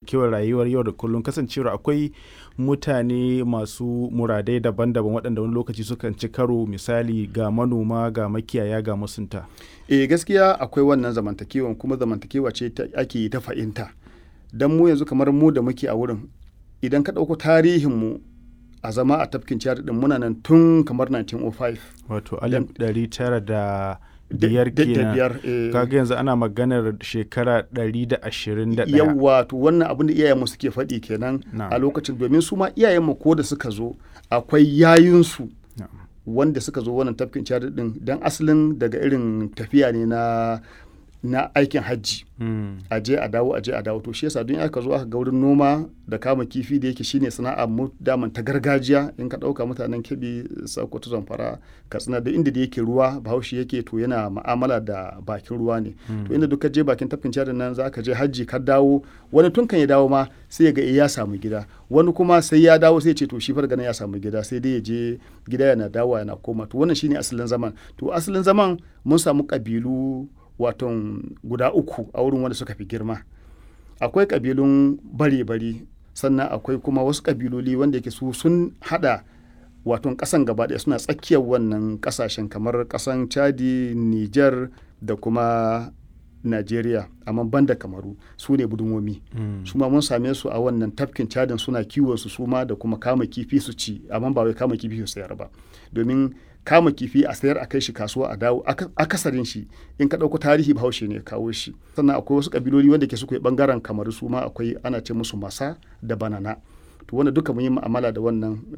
zamantakewar rayuwar yau da kullum kasancewar akwai mutane masu muradai daban-daban waɗanda wani lokaci sukan ci karo misali ga manoma ga makiyaya ga masunta. eh gaskiya akwai wannan zamantakewan kuma zamantakewa ce ake yi ta fahimta don mu yanzu kamar mu da muke a wurin idan ka ɗauko tarihinmu a zama a tafkin ciyar din muna nan tun kamar 1905 wato alif ɗari tara da biyar kenan kaga yanzu ana maganar shekara ɗari da ashirin da ɗaya yawwa to wannan abin da iyayenmu suke faɗi kenan a lokacin domin su ma iyayenmu ko da suka zo akwai yayinsu wanda suka zo wannan tafkin ciyar din dan asalin daga irin tafiya ne na na aikin hajji a je a dawo a je a dawo to shi yasa don aka zo aka ga wurin noma da kama kifi da yake shine sana'a mu daman ta gargajiya in ka dauka mutanen kebi sokoto zamfara katsina da inda da yake ruwa bahaushe yake to yana ma'amala da bakin ruwa ne to inda duka je bakin tafkin cadin nan za ka je hajji ka dawo wani tun kan ya dawo ma sai ya ga ya samu gida wani kuma sai ya dawo sai ya ce to shi farga ya samu gida sai dai ya je gida yana dawo yana koma to wannan shine asalin zaman to asalin zaman mun samu kabilu waton guda uku a wurin wanda suka fi girma akwai kabilun bare-bare sannan akwai kuma wasu kabiloli wanda yake su sun hada waton kasan gaba ɗaya suna tsakiyar wannan kasashen kamar kasan chadi niger da kuma Najeriya amma banda kamaru su ne budunwomi mm. su ma mun same su a wannan tafkin cadin suna kiwon su suma da kuma kama kifi su ci amma ba wai kama kifi su sayar ba domin kama kifi a sayar a kai shi kasuwa a dawo akasarin shi in ka ɗauko tarihi bahaushe ne kawo shi sannan akwai wasu kabiloli wanda ke suka yi bangaren kamaru su ma akwai ana ce musu masa da banana to wanda duka mun yi mu'amala da wannan